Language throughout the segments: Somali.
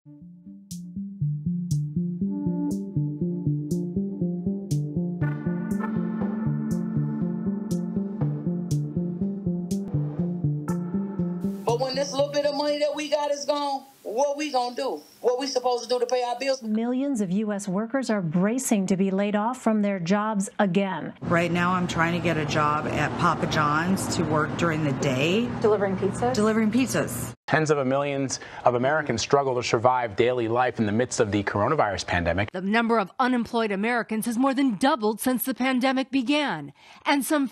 But when this little bit of money that we got is gone, what we gonna do? What we supposed to do to pay our bills? Millions of U.S. workers are bracing to be laid off from their jobs again. Right now, I'm trying to get a job at Papa John's to work during the day, Delivering pizza? delivering pizzas. Tens of millions of Americans struggle to survive daily life in the midst of the coronavirus pandemic. The number of unemployed Americans has more than doubled since the pandemic began, and some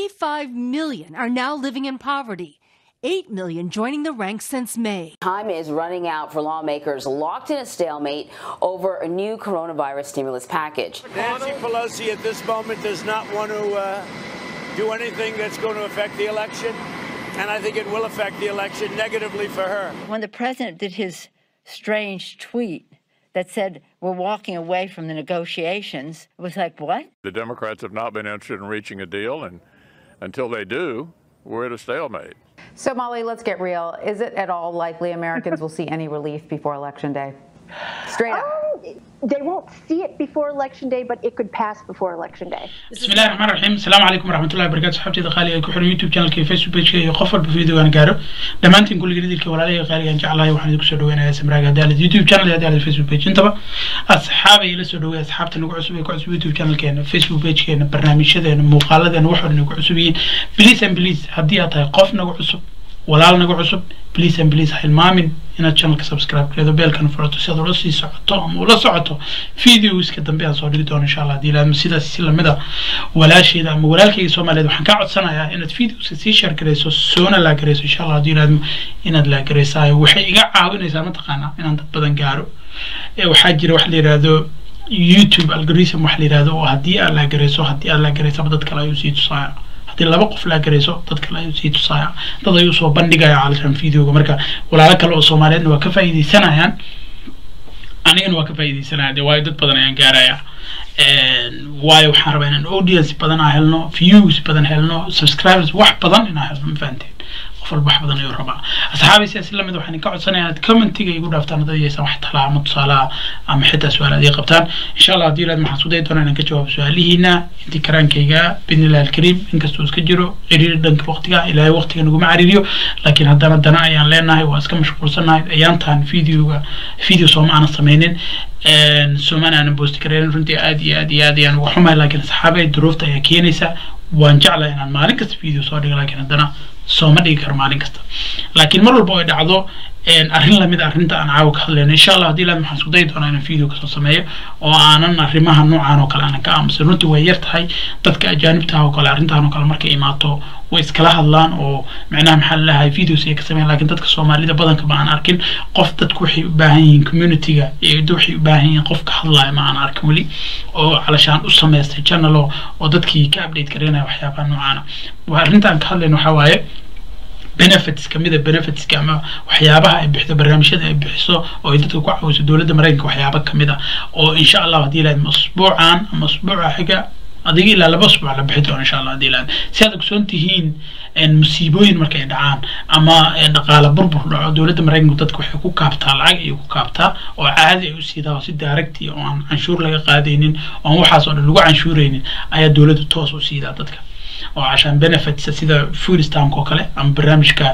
55 million are now living in poverty. 8 million joining the ranks since May. Time is running out for lawmakers locked in a stalemate over a new coronavirus stimulus package. Nancy Pelosi at this moment does not want to uh, do anything that's going to affect the election, and I think it will affect the election negatively for her. When the president did his strange tweet that said, We're walking away from the negotiations, it was like, What? The Democrats have not been interested in reaching a deal, and until they do, we're at a stalemate. So, Molly, let's get real. Is it at all likely Americans will see any relief before Election Day? Straight up. they won't see it before election day, but it could pass before election day. بسم الله الرحمن الرحيم السلام عليكم ورحمة الله وبركاته صحابتي qaaliga ee ku xiran youtube channelka iyo facebook pageka iyo qof walba videogaan gaaro dhammaantiin kulliga idilka walaalahayga qaaligaan jeclahay waxaan idinku soo dhaweynayaa samraaga haddii aalid youtube channel iyo haddii aalid facebook page intaba asxaabay la soo dhaweey asxaabta nagu cusub ee ku cusub youtube channelkeena facebook pagekeena barnaamijyadeena muuqaaladeena wax walba nagu cusub yihiin please and please haddii aad tahay qof nagu cusub walaal nagu cusub please and please ha hilmaamin inaad channelka subscribe gareedo beelkana furato si aad ula sii socoto ama ula socoto videoska dambe aan soo dhigi doono insha allah haddii ilaahmo sidaas si lamida walaasheeda ama walaalkayga soomaaliyeed waxaan kaa codsanayaa inaad videoska sii share gareyso soona laa gareyso insha allah haddii ilaahmo inaad laa gareysaayo waxay iga caawinaysaa mataqaanaa inaan dad badan gaaro ee waxaa jira wax la yidhaahdo youtube algorithm wax la yidhaahdo oo haddii aad laa gareyso haddii aad laa gareysaba dad kale ayuu sii tusaaya haddii laba qof laa gareyso dad kale ayuu sii tusaaya dad ayuu soo bandhigaya calishan videoga marka walaalo kale oo soomaaliyeedna waa ka faa'iideysanayaan anigana waa ka faa'iideysanaya dee waayo dad badan ayaan gaaraya waayo waxaan rabaa inaan audience badan aan helno views badan helno subscribers wax badan inaan helno ma fahanteen qof walba wax badan ayuu rabaa asxaabi siyaasi lamid waxaan ka codsanayaa inaad commentiga igu dhaaftaan haddii aysan wax talaa ama tusaalaha ama xitaa su-aal aad ii qabtaan insha allah haddii ilaad maxaan isku dayi doonaa inaan ka jawaabo su-aalihiina intii karaankayga bidnillahi alkariim inkastoo iska jiro ciriiri dhanka waqtiga ilaahay waqtiga naguma cariiriyo laakiin haddana dana ayaan leenahay waa iska mashquulsanahay ayaantaan videoga video sooma aanan sameynin soomana aanan boosti kareen runtii aad iyo aad iyo aad ayaan uga xumahay laakiin asxaabay duruufta ayaa keenaysa waan jeclahay inaan maalin kasta video soo dhigo laakiin haddana sooma dhigi karo maalin kasta laakiin mar walba ay dhacdo arrin lamid arrinta aan caawa ka hadlayno insha allah haddii ilaad maxaan isku dayi doonaa inaan video kasoo sameeyo oo aanan arrimaha noocan oo kale aanan ka aamusin runtii way yar tahay dadka ajaanibta ah oo kale arrintan oo kale markay imaato way iskala hadlaan oo micnaha maxaa lalahay videos ay ka sameeyaan laakiin dadka soomaalida badanka ma aan arkin qof dadku waxay u baahan yihiin communityga iyo waxay u baahan yihiin qof ka hadlaya ma aan arkin weli oo calashaan u samaystay channel oo dadkii ka update gareynaya waxyaabaha noocaana arrintaan ka hadlayno waxaa waaye benefits kamida benefitska ama waxyaabaha ay bixiso barnaamijyada ay bixiso oo ay dadka ku caawiso dowladda maraykanka waxyaaba kamid ah oo insha allah haddii ilaahad usbuucan ama usbuuca xiga adiga ilaa laba usbuuc la bixi doono insha allah haddii ilaahad si aad ogsoon tihiin musiibooyin markay dhacaan ama dhaqaale burbur dhaco dowladda maraykanku dadka waxay ku kaabtaa lacag ayay ku kaabtaa oo caadi ay u siidaa oo si daaragti oo aan canshuur laga qaadaynin oo aan waxaas oo dhan lagu canshuuraynin ayaa dowladdu toos u siidaa dadka oo cashaan benefits sida food stamp oo kale ama barnaamijka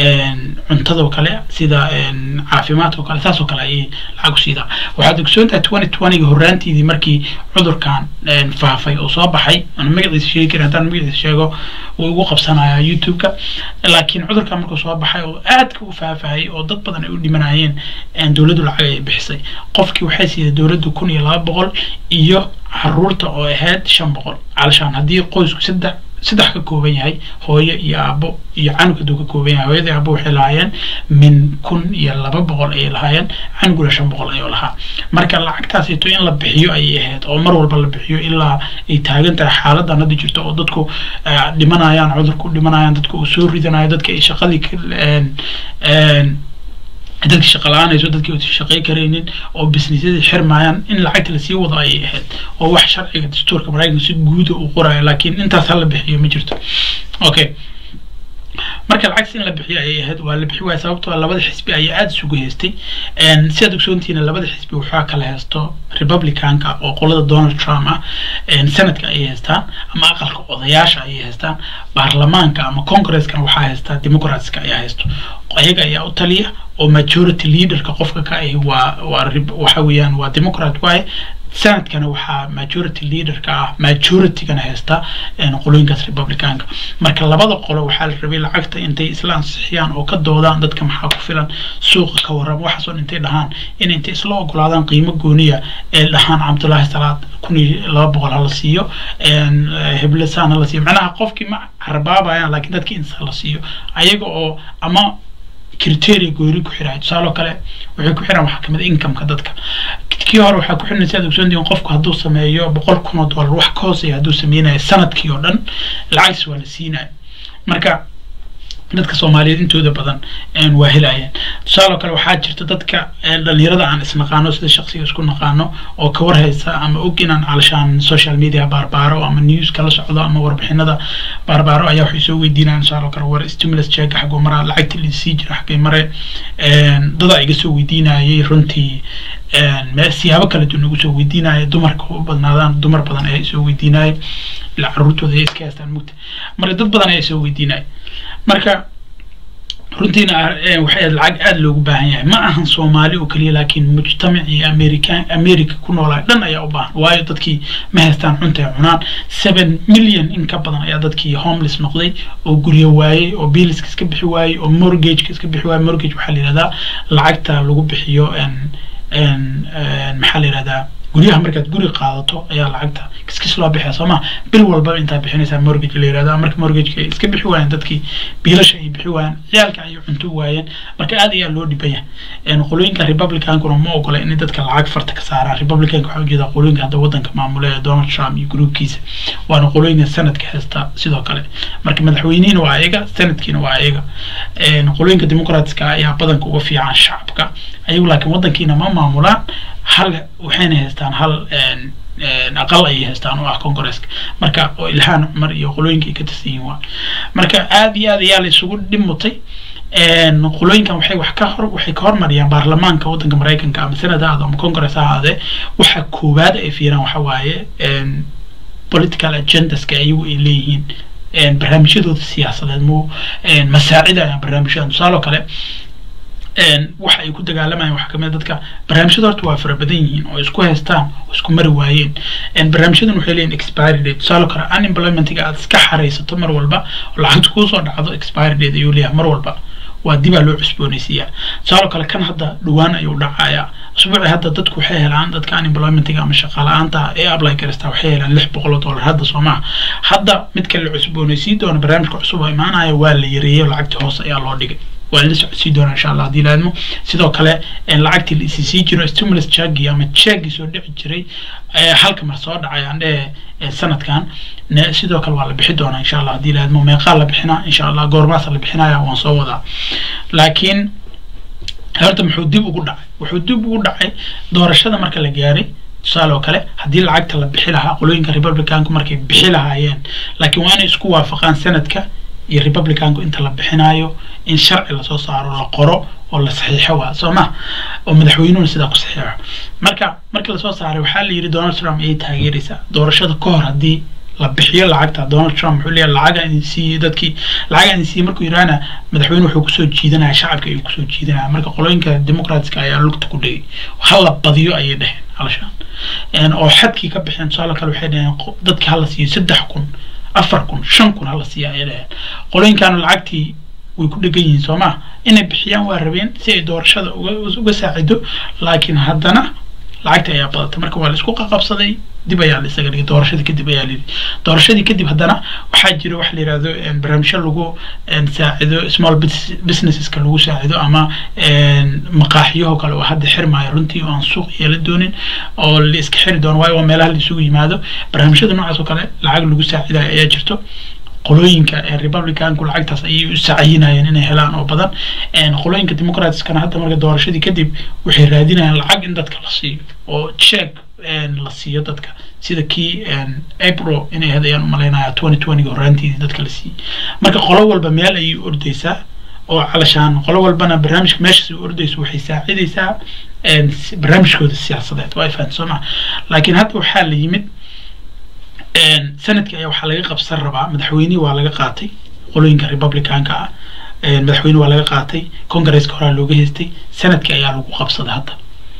cuntada oo kale sida caafimaadka oo kale saas oo kale ayay lacag u siidaa waxaad ogsoon tahay twenty twentyga horraantiidii markii cudurkan faafay oo soo baxay aan magaciisa sheegi karin haddaan magaciisa sheego wuu igu qabsanayaa youtube-ka laakiin cudurkan markuu soo baxay oo aadka u faafayay oo dad badan ay u dhimanayeen dowladdu lacag ayay bixisay qofkii waxay siiday dowladdu kun iyo laba boqol iyo caruurta oo ahayd shan boqol calashaan haddii qoysku saddex saddex ka kooban yahay hooyo iyo aabo iyo canug hadduu ka kooban yahay hooyadii aabo waxay lahaayeen min kun iyo laba boqol ayay lahaayeen canuguna shan boqol ayuu lahaa marka lacagtaasito in la bixiyo ayay ahayd oo mar walba la bixiyo ilaa ay taagan tahay xaaladan hadda jirto oo dadku dhimanayaan cudurku dhimanayaan dadku uu soo ridanayo dadka ay shaqadii dadka shaqa la-aanayso dadkii uusan shaqay karaynin oo businessyadii xirmayaan in lacagta lasii wado ayay ahayd oo wax sharciga dastuurka maraykanka si guuda uu qorayo laakiin intaas hala bixiyo ma jirto okay marka lacagta in la bixiyo ayay ahayd waa la bixi waaya sababtoo labada xisbi ayaa aada isugu haystay sidaad ogsoontihiina labada xisbi waxaa kala haysto republicanka oo qolada donald trump ah senadka ayay haystaan ama aqalka odayaasha ayay haystaan baarlamaanka ama congreskana waxaa haystaa democratska ayaa haysto ayaga ayaa u taliya oo majority leaderka qofka ka ahi waa waa waxa weeyaan waa democrat waaye sanadkana waxaa majority leaderka ah majoritygana haysta qolooyinkaas republicanka marka labada qolo waxaa la rabay lacagta intay isla ansixiyaan oo ka doodaan dadka maxaa ku filan suuqa ka warrama waxaasoo intay dhahaan in intay isla ogolaadaan qiimo gooniya ee dhahaan cabdullaahi salaad kun iyo laba boqol hala siiyo heblesan hala siiyo macnaha qofkii ma harbaabayaan laakiin dadkii insa la siiyo ayaga oo ama criteria goori ku xirahay tusaale oo kale waxay ku xiraan waxaa kamid incomeka dadka kii hore waxaa ku xiran sidaad ogsoontihiin qofku hadduu sameeyo boqol kun oo dollar wax ka hooseeya hadduu sameynayo sanadkii oo dhan lacagtiis waa la siinaya marka dadka soomaaliyeed intooda badan waa helayaan tusaale oo kale waxaa jirta dadka dhalinyarada aan isnaqaano sida shaqsiga isku naqaano oo ka warhaysa ama og inaan calashaan social media baarbaaro ama news kala socdo ama warbixinada baarbaaro ayaa waxay soo weydiinayaan tusaale oo kale war stimulus check xagoo maraa lacagta lisii jira xagay mare dada iga soo weydiinayay runtii siyaabo kala duwan igu soo weydiinaya dumarka u badnaadaan dumar badan ayaa isoo weydiinaya ilaa caruurtooda ay iska haystaan mugta marka dad badan ayaa isoo weydiinaya marka runtiina waxay lacag aada loogu baahan yahay ma ahan soomaali oo keliya laakiin mujtamacii american america ku noolaa dhan ayaa u baahan waayo dadkii ma haystaan cunta ay cunaan seven million in ka badan ayaa dadkii homeless noqday oo guryo waayey oo biiliska iska bixi waayey oo mortgageka iska bixi waayey mortgage waxaa la yihahdaa lacagta lagu bixiyo maxaa la yihahdaa guryaha markaad guri qaadato ayaa lacagta kiskis loo bixiya soo ma bil walbaba intaa bixinaysaa mortgage la yirahdo marka mortgageka ay iska bixi waayeen dadkii biilasha ay bixi waayeen ciyaalka ay cunto waayeen marka aad ayaa loo dhiban yahay qolooyinka republicankuna ma ogola in dadka lacag farta ka saaraan republicanka waxaa ujeeda qolooyinka hadda wadanka maamula ee donald trump iyo gruubkiisa waana qolooyinka sanadka haysta sidoo kale marka madaxweynihina waa ayaga sanadkiina waa ayaga qolooyinka democratska ayaa badanka uga fiican shacabka ayagu laakiin wadankiina ma maamulaan hal waxayna haystaan hal aqal ayay haystaan oo ah congresska marka oo ilhaan cumar iyo qolooyinka ay ka tirsan yihiin waa marka aada iyo aad ayaa la isugu dhimutay qolooyinkan waxay wax ka hor waxay ka hormariyaan baarlamaanka waddanka maraykanka ama senate ha ahaado ama congress ha ahaadee waxa koowaad ay fiiraan waxa waaye political agendaska ayagu ay leeyihiin barnaamijyadooda siyaasadeed mu masaacidayaan barnaamijyadan tusaale oo kale waxa ay ku dagaalamayaan waxaa kamid dadka barnaamijyada horta waa fara badan yihiin oo isku haystaan oo isku mari waayeen barnaamijyadan waxay leeyihin expiry date tusaale kale unemploymentiga aad iska xaraysato mar walba oo lacagta kuusoo dhacdo expiry date ayuu leeyahay mar walba waa dibaa loo cusboonaysiiyaa tusaale kale kan hadda dhawaan ayuu dhacayaa usbuuci hadda dadku waxay helaan dadka unemploymentiga ama shaqaala-aanta ee apply karistaa waxay helaan lix boqol oo dollar hadda soo maha hadda midka la cusboonaysiin doono barnaamijka cusub oo imaanaya waa la yareeyay lacagta hoose ayaa loo dhigay waa la socodsii doonaa insha allah haddii laadmo sidoo kale lacagtii la isisii jiro stimulus jagi ama jagi soo dhici jiray halka mar soo dhacay aan dhehe sanadkan sidoo kale waa la bixi doonaa insha allah haddii laadmo meeqaa la bixinaa insha allah goormaasa la bixinaya waan soo wadaa laakiin horta muxuu dib ugu dhacay wuxuu dib ugu dhacay doorashada marka la gaaray tusaale oo kale haddii lacagta la bixi lahaa qolooyinka republicanku markay bixi lahaayeen laakiin waa inay isku waafaqaan sanadka iyo republicanku inta la bixinayo in sharci lasoo saaro la qoro oo la saxiixo waa soo ma oo madaxweynuhuna sidaa ku saxiixo marka markii lasoo saaray waxaa la yidhi donald trump ayay taageeraysaa doorashada ka hor haddii la bixiyo lacagta donald trump wuxuu leeyahay lacaga idin siiyey dadkii lacaga idin siiyey markuu yidhaahna madaxweyne wuxuu kusoo jiidanaya shacabka ayuu kusoo jiidanaya marka qolooyinka democratska ayaa lugta ku dhigay hala badiyo ayay dheheen halashaan oo xadkii ka bixeen tusaale kale waxay dheheen dadka hala siiyo saddex kun afar kun shan kun hala siiya ayay dheheen qolooyinkaanu lacagtii way ku dhegan yihiin soo maa inay bixiyaan waa rabeen si ay doorashada uga uga saacido laakiin haddana lacagta ayaa badatay marka waa la isku qaqabsaday dib ayaa la isaga dhigay doorashadii kadib ayaa layidhi doorashadii kadib haddana waxaa jira waxa la yihahdo barnaamijyo lagu saacido small businesseska lagu saacido ama maqaaxiyaho kale oo hadda xirmaayo runtii oo aan suuq yeela doonin oo la iska xiri doono waayo waa meelaha la isugu yimaado barnaamijyada noocaas oo kale lacag lagu saacidayo ayaa jirto qolooyinka republicanku lacagtaas ayay u sacayinayeen inay helaan oo badan qolooyinka democratskana hadda marka doorashadii kadib waxay raadinayaan lacag in dadka la siiyo oo check la siiyo dadka sida kii april inay ahayd ayaan umalaynaya twenty twenty horaantiidii dadka la siiyey marka qolo walba meel ayay ordaysaa oo calashaan qolo walbana barnaamijka meeshaas ay ordayso waxay saacidaysaa barnaamijkooda siyaasadeed waa ifaan soo maa laakiin hadda waxaa la yimid sanadkii ayaa waxaa laga qabsan rabaa madaxweynihii waa laga qaatay qolooyinka republicanka ah madaxweyne waa laga qaatay congresska horaa looga haystay sanadkii ayaa lagu qabsaday hadda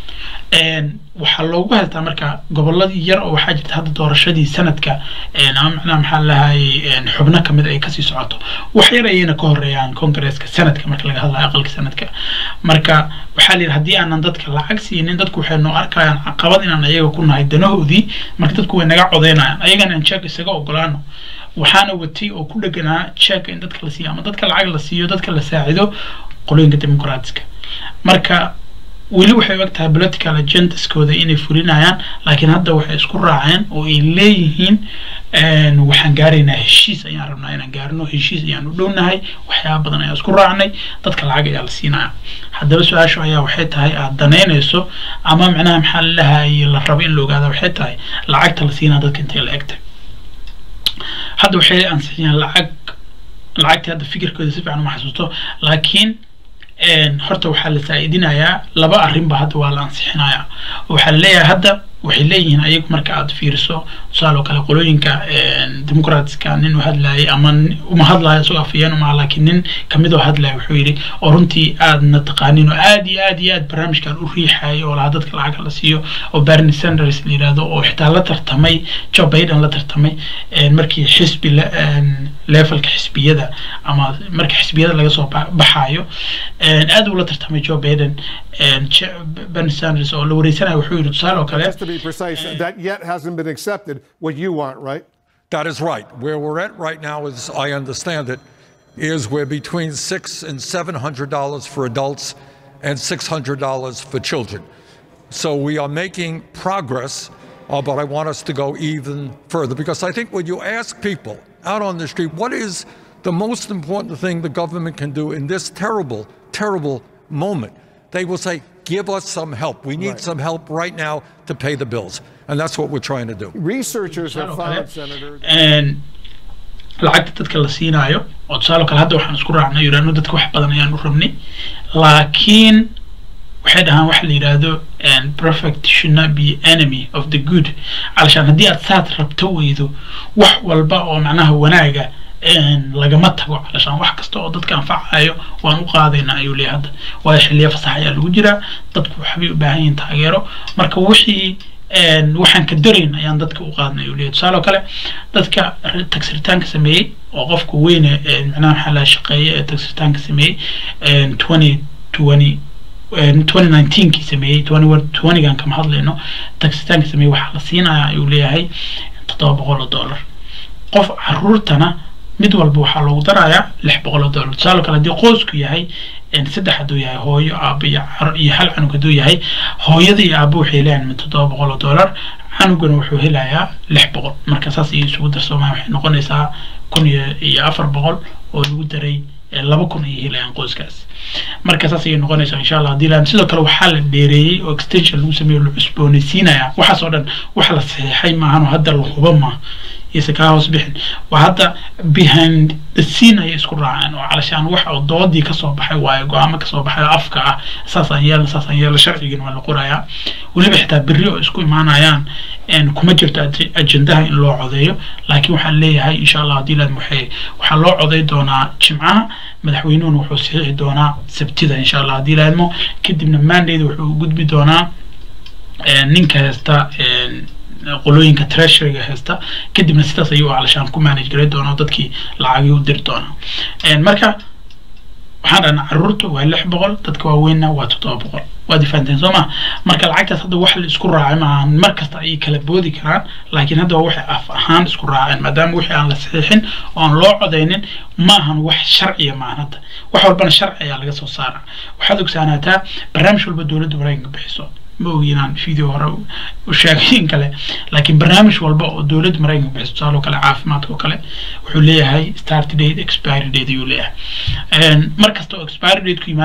waxaa loogu haystaa marka goboladii yar oo waxaa jirta hadda doorashadii sanadka ama macnaha maxaa lahayay xubno kamid ay kasii socoto wax yar ayayna ka horeeyaan congresska sanadka marka laga hadlayo aqalka sanadka marka waxaa la yidhi haddii aanan dadka lacag siinin dadku waxay noo arkayaan caqabad inaan ayaga ku nahay danahoodii marka dadku way naga codeynayaan ayagana aan jeeg isaga ogolaano waxaana watay oo ku dheganaa jeeg in dadka la siiyo ama dadka lacag la siiyo dadka la saacido qolooyinka dimuqraatiska marka weli waxay og tahay political agendaskooda inay fulinayaan laakiin hadda waxay isku raaceen oo ay leeyihiin waxaan gaaraynaa heshiis ayaan rabnaa inaan gaarno heshiis ayaan u dhownahay waxyaaba badan ayaan isku raacnay dadka lacag ayaa la siinaya haddaba su-aashu ayaa waxay tahay aada danaynayso ama macnaha maxaa lalahaye la rabo in la ogaada waxay tahay lacagta la siinaa dadka intay la egtay hadda waxay ansixiyaan lacag lacagtii hadda fikirkooda si fiican uma xasuusto laakiin horta waxaa la saa-idinayaa laba arrinba hadda waa la ansixinayaa waxaa la leeyahay hadda waxay leeyihiin ayagu marka aad fiiriso tusaale oo kale qolooyinka dimuqraatiska nin u hadlayay ama uma hadlayo isagoo afayeen umaha laakiin nin kamid oo hadlaya wuxuu yidhi oo runtii aadna taqaanin oo aad iyo aad iyo aad barnaamijkan u riixayo oo lahaa dadka lacag la siiyo oo bernie sanders la yidhahdo oo xitaa la tartamay joe biden la tartamay markii xisbi levelka xisbiyada ama markii xisbiyada laga soo baxayo aad uu la tartamay joe biden bernie sanders oo la wareysanayo wuxuu yidhi tusaale oo kale be precise, that yet hasn't been accepted, what you want, right? That is right. Where we're at right now, as I understand it, is we're between six and seven hundred dollars for adults and six hundred dollars for children. So we are making progress, uh, but I want us to go even further because I think when you ask people out on the street, what is the most important thing the government can do in this terrible, terrible moment, they will say, give us some help. We need Right. some help right now to pay the bills. And that's what we're trying to do. Researchers have Tusaale oo found, kale, Senator, een, lacagta dadka la siinaayo oo tusaale oo kale hadda waxaan isku raacnay yidhaahno dadka wax badan ayaan u rabnay laakiin waxay dhahaan waxa la yidhaahdo and perfect should not be enemy of the good calashaan haddii aad saad rabto weydo wax walba oo macnaha wanaaga een, lagama tago calashaan wax kasta oo dadka anfacayo waan u qaadaynaa ayuu leeyahay hadda waayo xilliya fasax ayaa lagu jiraa dadku waxbay u baahan yihiin taageero marka wixii een, waxaan ka darayn ayaan dadka u qaadnay ayuu leeyahay tusaale oo kale dadka tagsiritaanka sameeyey oo qofka weyne een, macnaha maxaa la shaqeeya ee tagsiritaanka sameeyey een, 2020 2019 kii sameeyey 20 gan kama hadlayno tagsitaanka sameeyey waxaa la siinayaa ayuu leeyahay toddoba boqol oo dollar qof caruurtana mid walba waxaa loogu darayaa lix boqol oo dollar tusaale kale haddii qoysku yahay een, saddex hadduu yahay hooyo aabo iyo car- iyo hal canug hadduu yahay hooyada iyo aabo waxay leeyahay min toddoba boqol oo dollar canugana wuxuu helayaa lix boqol marka saas iyo isugu darsomaa waxay noqonaysaa kun iyo iyo afar boqol oo lagu daray ee, laba kun ayay helayaan qoyskaas marka saas ayay noqonaysaa insha allah haddii laan sidoo kale waxaa la dheereeyey oo extension lagu sameeyo la cusboonaysiinayaa waxaas oo dhan wax la saxiixay maahan oo hadda la huba maaha iyose kaa hoos bixin waa hadda behind the scene ayay isku raaceen oo calashaan wax oo doodii kasoo baxay waayo go-aamo kasoo baxay oo afka ah saasaan yeelna saasaan yeelna sharcigan waa la qorayaa weliba xitaa berri oo isku imaanayaan een, kuma jirto ag- ajendaha in loo codeeyo laakiin waxaan leeyahay insha allah haddii laad waxay waxaa loo coday doonaa jimcaha madaxweynuhuna wuxuu saxiixi doonaa sabtida insha allah haddii laadmo kadibna mandayda wuxuu u gudbi doonaa een, ninka haysta een, qolooyinka treasuryga haysta kadibna sidaas ayuu calashaan ku manage garay doonaa oo dadkii lacagii u diri doonaa Een, marka waxaan dhahnaa caruurta waa lix boqol dadka waaweynna waa toddoba boqol waad ifahanteen soo ma marka lacagtaas hadda wax la isku raacay maaha mar kasta ayay kala boodi karaan laakiin hadda waa waxay af ahaan isku raaceen maadaama wixii aan la saxiixin oo aan loo codaynin maahan wax sharciya maahan hadda wax walbana sharci ayaa laga soo saara waxaad ogsaanaataa barnaamij walba dowladda maraykanka bixiso ma ogi inaan video hore u- u sheegay in kale laakiin barnaamij walba oo dowladda maraykanka bixiso tusaale oo kale caafimaadka oo kale wuxuu leeyahay start date expiry date ayuu leeyahay Een, mar kasta oo expiry date ku yimaadana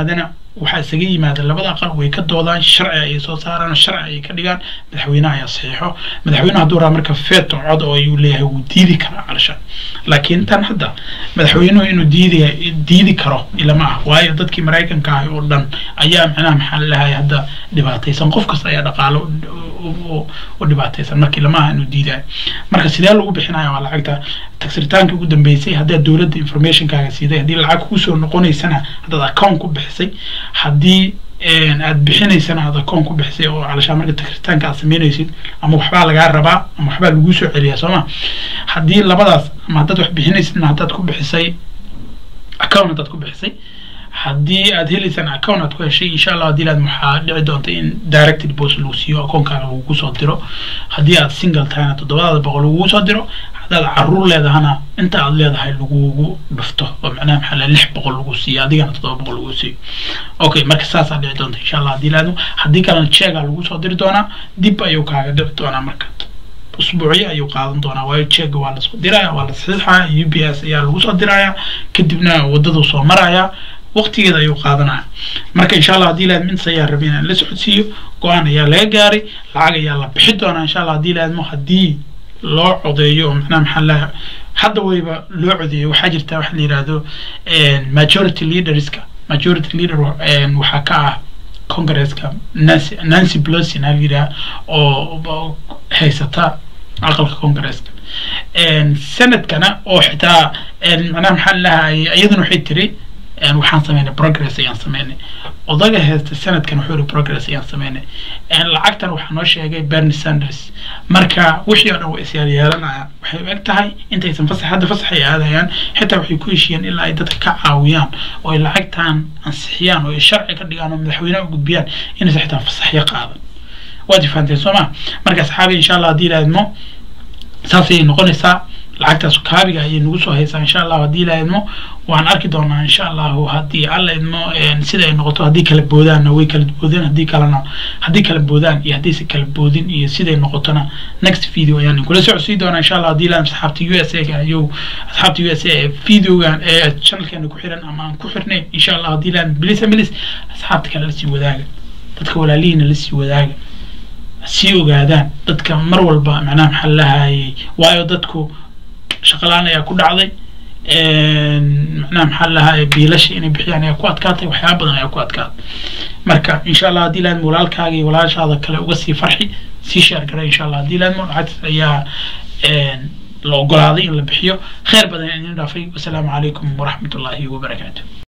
waxaa isaga yimaada labada aqal way ka doodaan sharci ayay soo saaraan sharci ayay ka dhigaan madaxweynaha ayaa saxiixo madaxweynaha hadduu raa marka feeto cod oo ayuu leeyahay wuu diidi karaa calasha laakiin tan hadda madaxweynuhu inuu diidaya diidi karo ilama ah waayo dadkii maraykanka ahi oo dhan ayaa macnaha maxaa lalahay hadda dhibaataysan qof kasta ayaa dhaqaalo u dhibaataysan markii lama aha inuu diidayo marka sidee lagu bixinaya waa lacagta tagsiritaanka ugu dambeysay haddaad dowladda informationkaaga siiday haddii lacag kusoo noqonaysana haddaad account ku bixisay haddii aad bixinaysana aad account ku bixisay oo calashaa marka tagsiritaanka aad sameynaysid ama waxbaa lagaa rabaa ama waxbaa laguu soo celiyaa sooma haddii labadaas ama haddaad wax bixinaysidna haddaad ku bixisay account haddaad ku bixisay haddii aad helaysaan account aad ku heshay insha allah haddii aad waxaa dhici doonta in direct deposit lagu siiyo account-kaaga lagugu soo diro haddii aad single tahayna toddobadaada boqol lagugu soo diro haddaad caruur leedahana inta aad leedahay lagugu dhufto oo macnaha maxaa leh lix boqol lagu siiyo adigana toddoba boqol lagu siiyo okay marka saasaa dhici doonta insha allah haddii laadmo haddii kalena cheega lagu soo diri doonaa dib ayuu kaaga dhici doonaa marka usbuucyo ayuu qaadan doonaa waayo cheega waa lasoo diraya waa la saxiixaya u b s ayaa lagu soo diraya kadibna wadaduu soo maraya waqtigeeda ayuu qaadanaya marka insha allah haddii laadmo intaas ayaa rabay inaan la socodsiiyo go-aan ayaa laga gaaray lacag ayaa la bixi doonaa insha allah haddii laadmo haddii loo codeeyo oo macnaha maxaa la hadda wayba loo codeeyo waxaa jirta waxa la yidhaahdo majority leaderska majority leader waxaa ka ah congresska nancy nancy pelosi na la yidhaha oo haysata aqalka congresska sanadkana oo xitaa macnaha maxaa lahay iyaduna waxay tiri waxaan sameynay progress ayaan sameynay odaga heesta sanadkan wuxuu yihi progress ayaan sameynay lacagtan waxaa noo sheegay bernie sanders marka wixii oo dhan way isyaal yeelanaya waxay u eg tahay intaysan fasax hadda fasax ay aadayaan xitaa waxay ku heshiiyeen ilaa ay dadka ka caawiyaan oo ay lacagtan ansixiyaan oo ay sharci ka dhigaan oo madaxweynaha u gudbiyaan inaysan xitaa fasaxyo qaadan waad ifahanteen soo ma marka asxaabi insha allah haddii ilaadmo saasayay noqonaysaa lacagtaas kaabiga ayay nagu soo haysaa insha allahu haddii la idmo waan arki doonaa insha allahu haddii alla idmo sida ay noqoto haddii kala boodaanna way kala boodeen haddii kalena haddii kala boodaan iyo haddayse kala boodin iyo siday noqotona next video ayaan kula socodsiin doonaa insha allah haddii la asxaabta u s a ayuu asxaabta u s a ee videogan ee channelkeena ku xiran ama aan ku xirnayn insha allah haddii la bilis bilis asxaabta kale lasii wadaaga dadka walaalihiina lasii wadaaga sii ogaadaan dadka mar walba macnaha maxaa lahayay waayo dadku shaqalaan ayaa ku dhacday macnaha maxaa lahaa biilasha inay bixiyaan ayaa ku adkaatay waxyaaba badan ayaa ku adkaatay marka insha allah haddii laadmo walaalkaaga iyo walaashaada kale uga sii farxi sii sheer garay insha allah haddii laadmo lacagtaas ayaa la ogolaaday in la bixiyo khayr badan idin dhaafay wasalaamu calaykum waraxmat ullaahi wabarakaatu